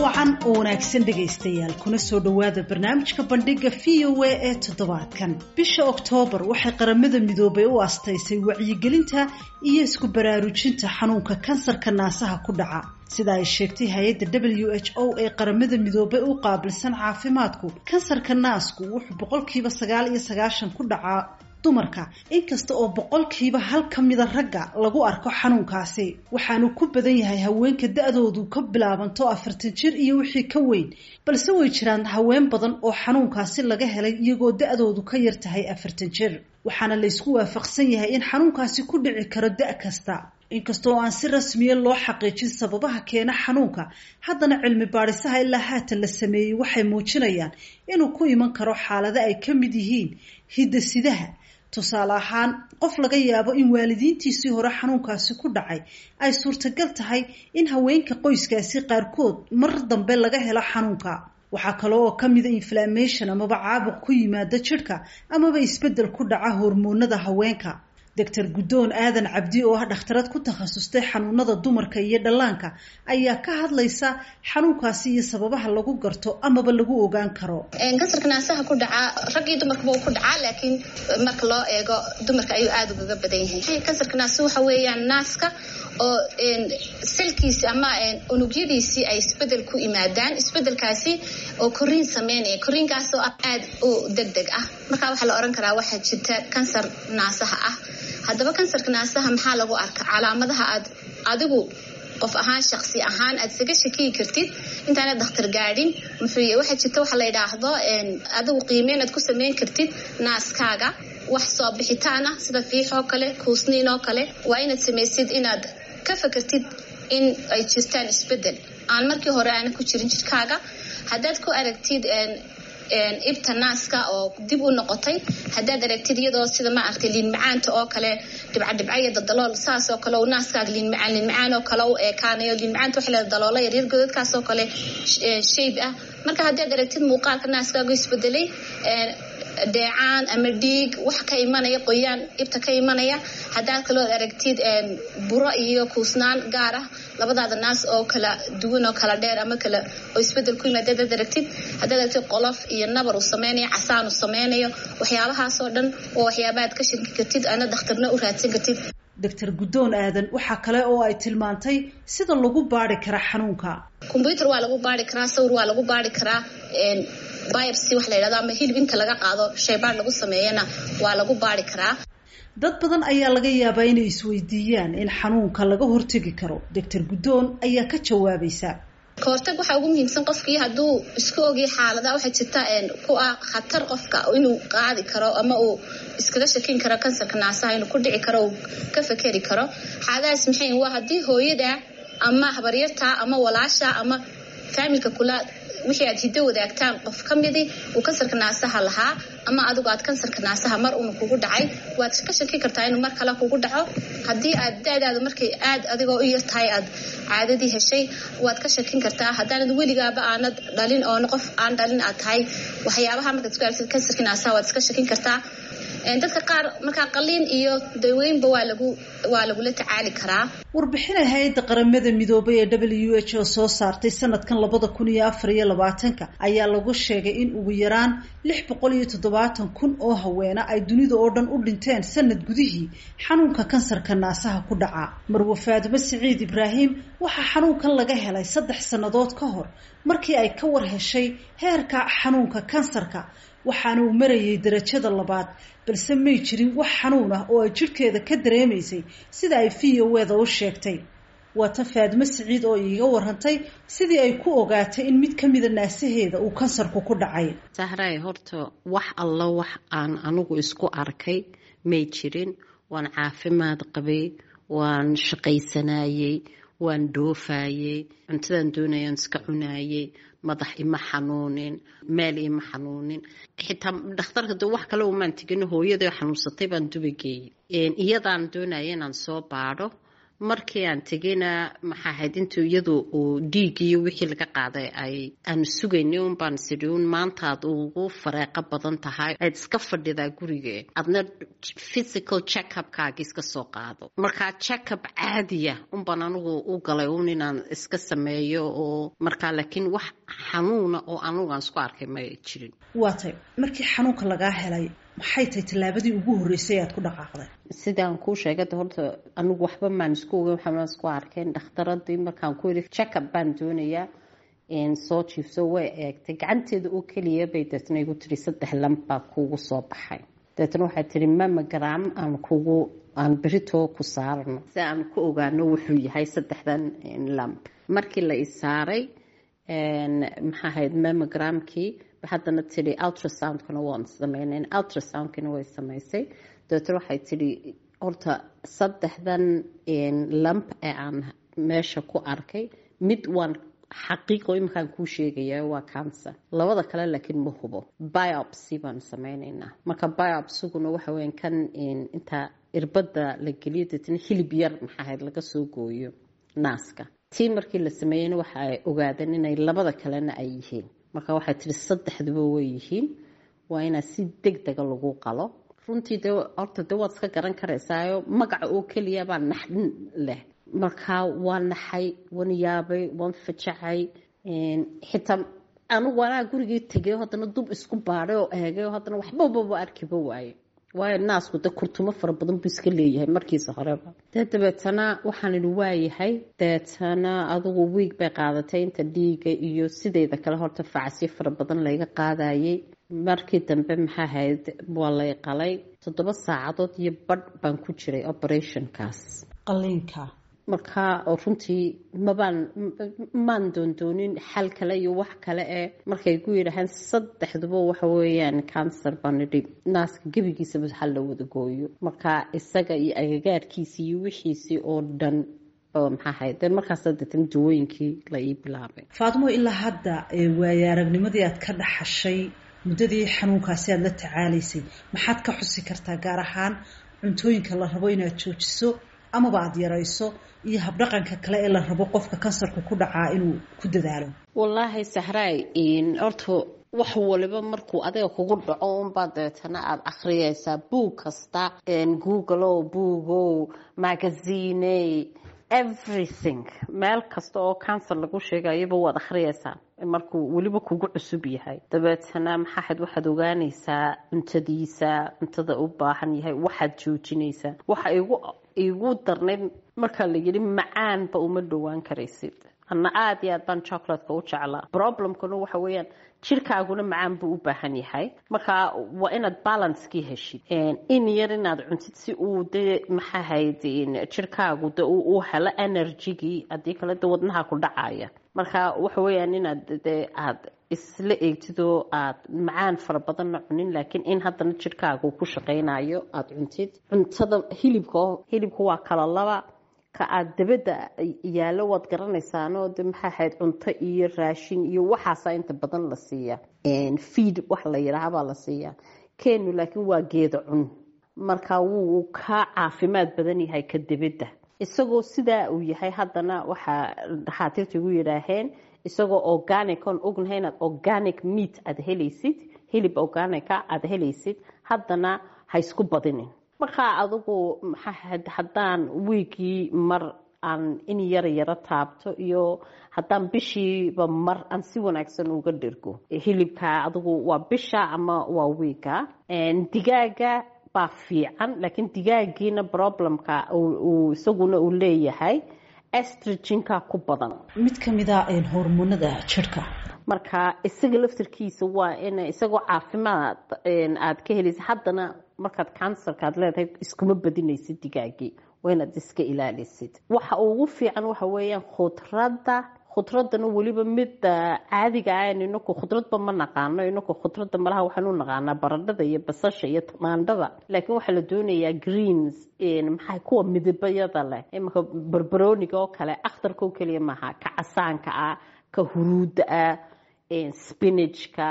wacan oo wanaagsan dhegaystayaal kuna soo dhowaada barnaamijka bandhiga v o a ee toddobaadkan bisha oktoobar waxay qaramada midoobay u astaysay wacyigelinta iyo isku baraarujinta xanuunka kansarka naasaha ku dhaca sida ay sheegtay hay-adda w h o ee qaramada midoobay u qaabilsan caafimaadku kansarka naasku wuxuu boqolkiiba sagaal iyo sagaashan ku dhacaa dumarka inkasta oo boqolkiiba hal ka mida ragga lagu arko xanuunkaasi waxaanu ku badan yahay haweenka da-doodu ka bilaabanto afartan jir iyo wixii ka weyn balse way jiraan haween badan oo xanuunkaasi laga helay iyagoo da-doodu ka yar tahay afartan jir waxaana laysku waafaqsan yahay in xanuunkaasi ku dhici karo da- kasta inkasta oo aan si rasmiya loo xaqiijin sababaha keena xanuunka haddana cilmi baadhisaha ilaa haatan la sameeyey waxay muujinayaan inuu ku iman karo xaalado ay ka mid yihiin hidda-sidaha tusaale ahaan qof laga yaabo in waalidiintiisii hore xanuunkaasi ku dhacay ay suurtagal tahay in haweenka qoyskaasi qaarkood mar dambe laga helo xanuunka waxaa kale oo ka mida inflammation amaba caabuq ku yimaada jidhka amaba isbeddel ku dhaca hormoonada haweenka doctor guddoon aadan cabdi oo ah dhakhtarad ku takhasustay xanuunada dumarka iyo dhallaanka ayaa ka hadlaysa xanuunkaasi iyo sababaha lagu garto amaba lagu ogaan karo kansarka naasaha ku dhacaa rag iyo dumarkaba uu ku dhacaa laakiin marka loo eego dumarka ayuu aada ugaga badan yahay kansarka naasa waxa weeyaan naaska oo salkiisi ama unugyadiisii ay isbedel ku imaadaan isbedelkaasi oo koriin sameynaya koriinkaasoo ah aada u deg deg ah marka waxaa la oran karaa waxaa jirta kansar naasaha ah haddaba kansarka naasaha maxaa lagu arka calaamadaha aad adigu qof ahaan shaqsi ahaan aad isaga shakiyi kartid intaana dakhtar gaadhin muxuu waxaa jirta waxa la yidhaahdo adigu qiimeyn aad ku sameyn kartid naaskaaga wax soo bixitaan ah sida fiix oo kale kuusniin oo kale waa inaad samaysid inaad ka fakartid in ay jirtaan isbedel aan markii hore aana ku jirin jirkaaga haddaad ku aragtid ibta naaska oo dib u noqotay haddaad aragtid iyadoo sida ma aragtay liin macaanta oo kale dhibcadhibca iyo dadalool saas oo kale naaskaaga liin macaan liin macaan oo kale u eekaanayo liin macaanta waxa leeda daloola yaryar godadkaas oo kale shayb ah marka haddaad aragtid muuqaalka naaskaagu isbedelay dheecaan ama dhiig wax ka imanaya qoyaan ibta ka imanaya haddaad kaloo aragtid buro iyo kuusnaan gaar ah labadaada naas oo kala duwan oo kala dheer ama kala oo isbedel ku yimaada haddaad aragtid haddaad aragtid qolof iyo nabar uu sameynayo casaan uu sameynayo waxyaabahaasoo dhan oo waxyaaba aad ka shaki kartid ana dakhtarna u raadsan kartid doctor guddoon aadan waxaa kale oo ay tilmaantay sida lagu baari kara xanuunka combyuter waa lagu baari karaa sawir waa lagu baari karaa biopsy wax la yidhahdo ama hilib inta laga qaado shaybaar lagu sameeyana waa lagu baari karaa dad badan ayaa laga yaabaa inay isweydiiyaan in xanuunka laga hortegi karo doctor guddoon ayaa ka jawaabaysa kahortag waxaa ugu muhiimsan qofkii hadduu isku ogay xaalada waxaa jirta ku ah khatar qofka inuu qaadi karo ama uu iskaga shakin karo kansarka naasaha inuu ku dhici karo uu ka fakeri karo xaaladahaas maxay waa haddii hooyada ama habaryarta ama walaasha ama faamilka kula wixii aad hiddo wadaagtaan qof ka midi uu kansarka naasaha lahaa ama adigu aad kansarka naasaha mar una kugu dhacay waad ka shaki kartaa inuu mar kale kugu dhaco haddii aad da-daada markay aad adigoo u yar tahay aad caadadii heshay waad ka shakin kartaa haddaanad weligaaba aanad dhalin oona qof aan dhalin aad tahay waxyaabaha markaad isku aragtid kansarka naasaha waad iska shakin kartaa dadka qaar markaa qaliin iyo daweynba waa lagu waa lagula tacaali karaa warbixina hay-adda qaramada midoobay ee w h oo soo saartay sanadkan labada kun iyo afar iyo labaatanka ayaa lagu sheegay in ugu yaraan lix boqol iyo toddobaatan kun oo haweena ay dunida oo dhan u dhinteen sanad gudihii xanuunka kansarka naasaha ku dhaca marwe faadimo siciid ibraahim waxaa xanuunkan laga helay saddex sannadood ka hor markii ay ka war heshay heerka xanuunka kansarka waxaana uu marayay darajada labaad balse may jirin wax xanuun ah oo ay jidhkeeda ka dareemaysay sida ay v o eda u sheegtay waa tan faadimo siciid oo iiga warantay sidii ay ku ogaatay in mid ka mida naasaheeda uu kansarku ku dhacay sahray horta wax allo wax aan anigu isku arkay may jirin waan caafimaad qabay waan shaqaysanayey waan dhoofayey cuntadaan doonayaan iska cunaayey madax ima xanuunin meel ima xanuunin xitaa dhakhtarka de wax kale umaan tegin hooyada xanuunsatay baan dubageeyey iyadaan doonaya inaan soo baadho markii aan tegeyna maxaa ahayd intuu iyadu uu dhiig iyo wixii laga qaaday ay aanu sugaynay un baan sidhi un maantaad ugu fareeqo badan tahay aad iska fadhidaa gurige adna physical checkupkaagi iska soo qaado markaa checkup caadiya unbaan anigu u galay un inaan iska sameeyo oo markaa laakiin wax xanuuna oo anigu aan isku arkay ma jirin waa tay markii xanuunka lagaa helay maxay tahay tallaabadii ugu horreysay aad ku dhaqaaqday sidaan kuu sheegay horta anigu waxba maan isku ogeyn waxaan isku arkeen dhakhtaradii markaan ku yidhi checkup baan doonayaa soo jiifso way eegtay gacanteeda oo keliya bay deetna igu tiri saddex lamb baa kuugu soo baxay deetna waxay tihi mamagram aan kugu aan beritoo ku saarno si aan ku ogaano wuxuu yahay saddexdan lamb markii la isaaray maxaa ahayd mamogramkii haddana tidhi ultrasoundkana waan sameynayn ultrasoundkina way samaysay dabeetna waxay tidhi horta saddexdan lamp ee aan meesha ku arkay mid waan xaqiiqo iminkaan kuu sheegaya waa cancer labada kale laakiin ma hubo biopsy baan sameynaynaa marka biopsiguna waxa weyan kan inta irbada la geliyo deetna hilib yar maxaa ahayd laga soo gooyo naaska tii markii la sameeyeyna waxa ay ogaadeen inay labada kalena ay yihiin marka waxay tihi saddexduba way yihiin waa inaa si deg dega lagu qalo runtii de horta de waad iska garan karaysaayo magaca oo keliya baa naxdin leh marka waa naxay waan yaabay waan fajacay xitaa anigu anaa gurigii tegay haddana dub isku baadhay oo eegay haddana waxbababa arkiba waaye waayo naasku de kurtumo fara badan buu iska leeyahay markiisa horeba dee dabeetana waxaan idhi waayahay deetana adugu wiig bay qaadatay inta dhiiga iyo sideyda kale horta facasyo fara badan layga qaadayay markii dambe maxaa ahayd waa lay qalay toddoba saacadood iyo badh baan ku jiray operationkaas qaliinka markaa runtii mabaan maan doondoonin xal kale iyo wax kale ee markay ku yidhaahaan saddexduba waxa weeyaan cancer baan idhi naaska gebigiisaba hal la wada gooyo markaa isaga iyo agagaarkiisii iyo wixiisii oo dhan maxaa ahayd de markaas deetan dawooyinkii la ii bilaabay faatimo ilaa hadda waaye aragnimadii aad ka dhaxashay muddadii xanuunkaasi aada la tacaalaysay maxaad ka xusi kartaa gaar ahaan cuntooyinka la rabo inaad joojiso amaba aada yarayso iyo habdhaqanka kale ee la rabo qofka kansarka ku dhacaa inuu ku dadaalo wallaahi sahraay horta wax waliba markuu adiga kugu dhaco unbaa dabeetana aada akhriyaysaa buug kasta google buugow magaziney everything meel kasta oo cancer lagu sheegayaba waad akhriyaysaa markuu weliba kugu cusub yahay dabeetana maxaahayd waxaad ogaanaysaa cuntadiisa cuntada u baahan yahay waxaad joojinaysaa waxa igu igu darnayd markaa la yidhi macaanba uma dhowaan karaysid ana aada iyo aad baan chocolatka u jeclaa problemkuna waxa weeyaan jirkaaguna macaan buu u baahan yahay marka waa inaad balancekii heshid in yar inaad cuntid si uu de maxaahayd jirkaagu de u helo energygii haddii kale de wadnaha ku dhacaya marka waxa weeyaan inaad de aad isla eegtid oo aad macaan fara badanna cunin laakiin in haddana jirkaagu ku shaqaynayo aada cuntid cuntada hilibka hilibka waa kala laba ka aada dabadda yaallo waad garanaysaanoo de maxaa ahayd cunto iyo raashin iyo waxaasaa inta badan la siiya feed wax la yidhaaha baa la siiyaa kenu laakiin waa geeda cun marka wuu ka caafimaad badan yahay ka dabadda isagoo sidaa uu yahay haddana waxaa dhakhaatiirta igu yidhaaheen isagoo organic oon ognahay inaad organic meat aada helaysid hilib organica aada helaysid haddana ha isku badinin markaa adigu maxaa haddaan wiigii mar aan in yara yaro taabto iyo haddaan bishiiba mar aan si wanaagsan uga dhirgo hilibka adigu waa bisha ama waa wiiga digaaga baa fiican laakiin digaagiina problemka isaguna uu leeyahay estrogenka ku badan mid ka mid a hormoonada jirhka marka isaga laftarkiisa waa in isagoo caafimaad aad ka helaysa haddana markaad cancerka aad leedahay iskuma badinaysid digaagii waa inaad iska ilaalisid waxa ugu fiican waxa weeyaan khudradda khudradana weliba midda caadiga ah inaku khudradba ma naqaano inaku khudradda malaha waxaan u naqaanaa baradhada iyo basasha iyo tamaandhada laakiin waxaa la doonayaa greens maxaa kuwa midabayada leh imaka barbarooniga oo kale akhtarka oo keliya maaha ka casaanka ah ka huruudda ah spinachka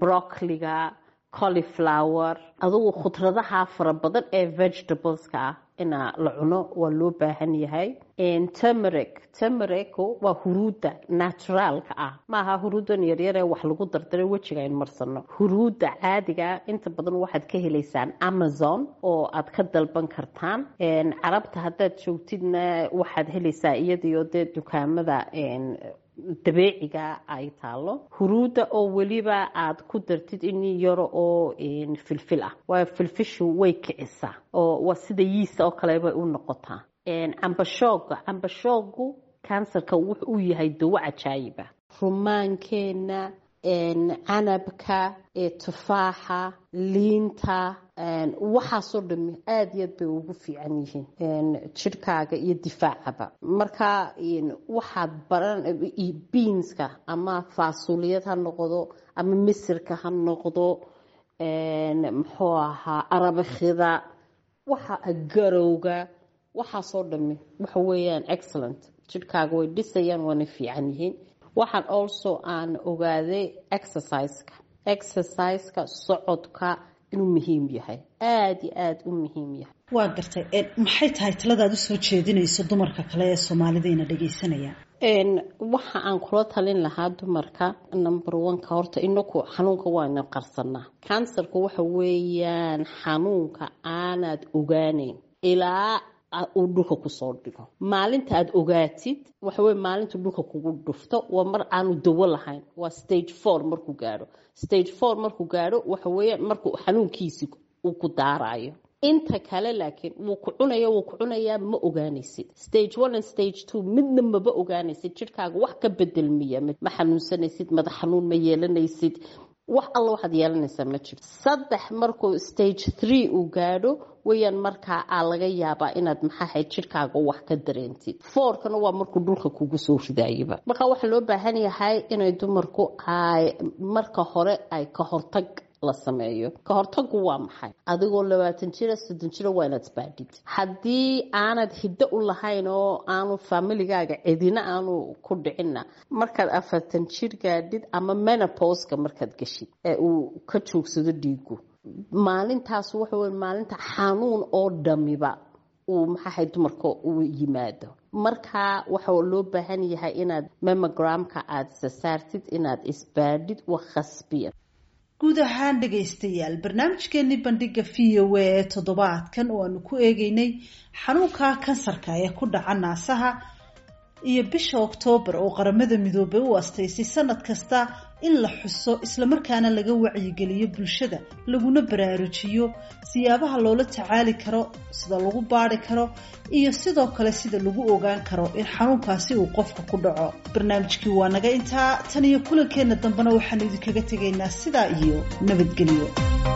broccoliga coliflower adugu khudradaha fara badan ee vegetables-ka ah ina la cuno waa loo baahan yahay temeric temeric waa huruudda naturaalka ah maaha huruuddan yaryaree wax lagu dardaray wejiga ayn marsano huruudda caadiga inta badan waxaad ka helaysaan amazon oo aad ka dalban kartaan carabta haddaad joogtidna waxaad helaysaa iyadiyo dee dukaamada dabeeciga ay taalo huruudda oo weliba aad ku dartid in yaro oo filfil ah waayo filfishu way kicisaa oo waa sida yiisa oo kale bay u noqotaa cambashooga cambashoogu kansarka wuxuu u yahay dawo cajaayiba rumaankeenna canabka tufaaxa liinta waxaasoo dhami aada iyo aad bay ugu fiican yihiin jidhkaaga iyo difaacaba marka waxaad baran biinska ama faasuliyad ha noqdo ama misirka ha noqdo muxuu ahaa arabakhida waxa garowga waxaasoo dhami waxa weeyaan excellent jidhkaaga way dhisayaan waana fiican yihiin waxaan also aan ogaaday exerciseka exerciseka socodka inuu muhiim yahay aada iyo aada u muhiim yahay waa gartay maxay tahay taladaad usoo jeedinayso dumarka kale ee soomaalidiina dhagaysanaya waxa aan kula talin lahaa dumarka number oneka horta inaku xanuunka waana qarsanaa kansarka waxa weeyaan xanuunka aanaad ogaaneyn ilaa uu dhulka kusoo dhigo maalinta aad ogaatid waxawey maalinta dhulka kugu dhufto waa mar aanu dawo lahayn waa stage four markuu gaadho stage four markuu gaadho waxaweya markuu xanuunkiisi uu ku daarayo inta kale laakiin wuu ku cunaya wuu ku cunayaa ma ogaanaysid stage one and stage two midna maba ogaanaysid jidhkaaga wax ka bedelmiya ma xanuunsanaysid madax xanuun ma yeelanaysid wax alla waxaad yeelanaysaa ma jirto saddex markuu stage three uu gaadho weyaan markaa aa laga yaabaa inaad maxaahayd jidhkaaga wax ka dareentid foorkana waa markuu dhulka kugu soo ridaayaba markaa waxaa loo baahan yahay inay dumarku ay marka hore ay ka hortag la sameeyo ka hortagu waa maxay adigoo labaatan jira soddon jira waa inaad isbaadhid haddii aanad hiddo u lahayn oo aanu familigaaga cidina aanu ku dhicinna markaad afartan jir gaadhid ama menoposka markaad geshid ee uu ka joogsado dhiigu maalintaas waxa wey maalinta xanuun oo dhamiba uu maxaahay dumarka uu yimaado markaa waxa loo baahan yahay inaad memogramka aada sasaartid inaad isbaadhid wa khasbiyan guud ahaan dhagaystayaal barnaamijkeenii bandhiga v o a ee toddobaadkan oo aanu ku eegeynay xanuunka kansarka ee ku dhaca naasaha iyo bisha oktoobar oo qaramada midoobay u astaysay sanad kasta in la xuso islamarkaana laga wacyigeliyo bulshada laguna baraarujiyo siyaabaha loola tacaali karo sida lagu baari karo iyo sidoo kale sida lagu ogaan karo in xanuunkaasi uu qofka ku dhaco barnaamijkii waa naga intaa tan iyo kulankeenna dambena waxaanu idinkaga tegaynaa sidaa iyo nabadgelyo